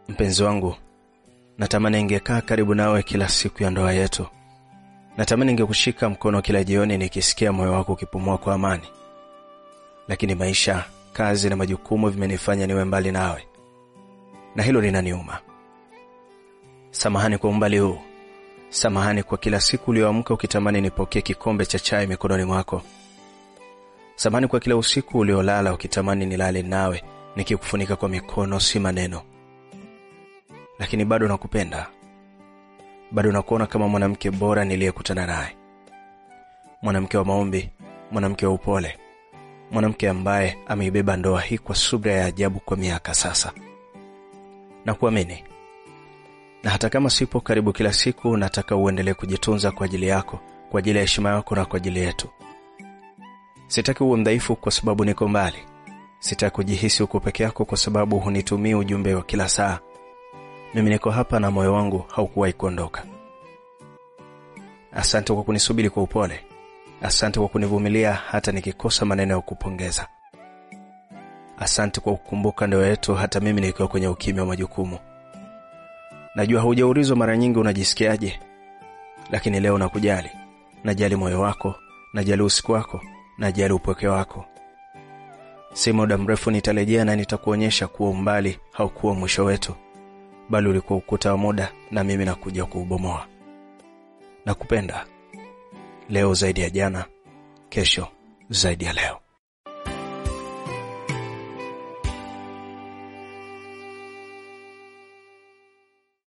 Mpenzi wangu, natamani ingekaa karibu nawe kila siku ya ndoa yetu. Natamani ingekushika mkono kila jioni nikisikia moyo wako ukipumua kwa amani. Lakini maisha, kazi na majukumu vimenifanya niwe mbali nawe. Na hilo linaniuma. Samahani kwa umbali huu. Samahani kwa kila siku ulioamka ukitamani nipokee kikombe cha chai mikononi mwako. Samahani kwa kila usiku uliolala ukitamani nilale nawe nikikufunika kwa mikono si maneno. Lakini bado nakupenda. Bado nakuona kama mwanamke bora niliyekutana naye. Mwanamke wa maombi, mwanamke wa upole. Mwanamke ambaye ameibeba ndoa hii kwa subira ya ajabu kwa miaka sasa. Na kuamini. Na hata kama sipo karibu kila siku, nataka uendelee kujitunza kwa ajili yako, kwa ajili ya heshima yako na kwa ajili yetu. Sitaki uwe mdhaifu kwa sababu niko mbali. Sitaki kujihisi uko peke yako kwa sababu hunitumii ujumbe wa kila saa. Mimi niko hapa na moyo wangu haukuwahi kuondoka. Asante kwa kunisubiri kwa upole. Asante kwa kunivumilia hata nikikosa maneno ya kupongeza. Asante kwa kukumbuka ndoa yetu hata mimi nikiwa kwenye ukimya wa majukumu. Najua haujaulizwa mara nyingi unajisikiaje, lakini leo nakujali. Najali moyo wako, najali usiku wako, najali upweke wako. Si muda mrefu nitarejea na nitakuonyesha kuwa umbali haukuwa mwisho wetu, bali ulikuwa ukuta wa muda, na mimi nakuja kuubomoa. Nakupenda leo zaidi ya jana, kesho zaidi ya leo.